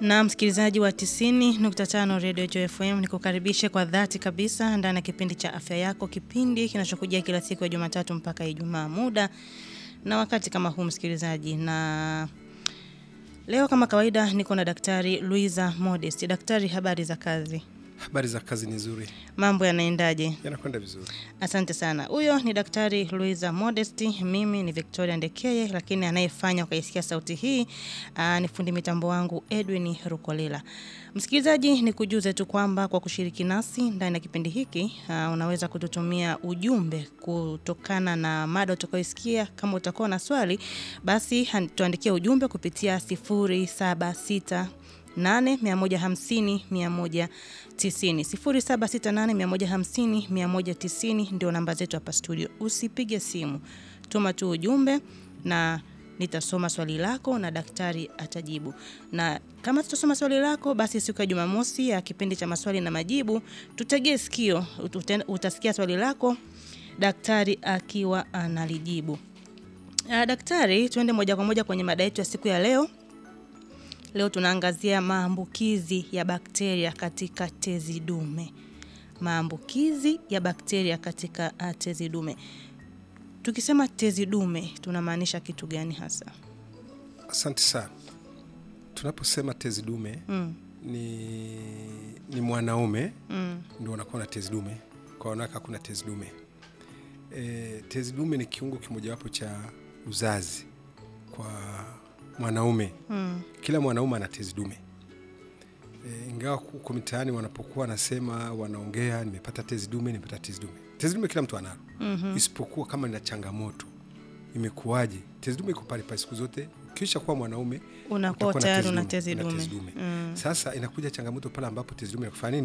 Na msikilizaji wa 90.5 Radio Joy FM nikukaribishe kwa dhati kabisa ndani ya kipindi cha afya yako, kipindi kinachokujia kila siku ya Jumatatu mpaka Ijumaa, muda na wakati kama huu msikilizaji. Na leo kama kawaida niko na Daktari Luiza Modest. Daktari, habari za kazi? Habari za kazi ni nzuri, Mambo yanaendaje? yanakwenda vizuri. Asante sana. Huyo ni Daktari Luiza Modesti, mimi ni Victoria Ndekeye, lakini anayefanya ukaisikia sauti hii aa, ni fundi mitambo wangu Edwin Rukolela. Msikilizaji, ni kujuze tu kwamba kwa kushiriki nasi ndani ya kipindi hiki aa, unaweza kututumia ujumbe kutokana na mada utakayoisikia. Kama utakuwa na swali, basi han- tuandikie ujumbe kupitia 076 8 150 190 0768 150 190 ndio namba zetu hapa studio. Usipige simu, tuma tu ujumbe na nitasoma swali lako na daktari atajibu. Na kama tutasoma swali lako, basi siku ya Jumamosi ya kipindi cha maswali na majibu, tutegee sikio, ute- utasikia swali lako daktari akiwa analijibu. Uh, daktari, tuende moja kwa moja kwenye mada yetu ya siku ya leo. Leo tunaangazia maambukizi ya bakteria katika tezi dume. Maambukizi ya bakteria katika uh, tezi dume. Tukisema tezi dume tunamaanisha kitu gani hasa? Asante sana. Tunaposema tezi dume Mm, ni, ni mwanaume mm, ndio unakuwa na tezi dume, kwa wanawake hakuna tezi dume. E, tezi dume ni kiungo kimojawapo cha uzazi kwa mwanaume. mm, Kila mwanaume ana tezi dume e, ingawa huko mitaani wanapokuwa wanasema wanaongea, nimepata tezi dume, nimepata tezi dume. Tezi dume kila mtu analo mhm, isipokuwa kama ina changamoto imekuwaje. Tezi dume iko pale pale siku zote. Ukisha kuwa mwanaume Unakuwa utakuwa na tayari tezi una dume, tezi una dume. tezi dume. Mm. Sasa inakuja changamoto pale ambapo tezi dume inakufanya nini?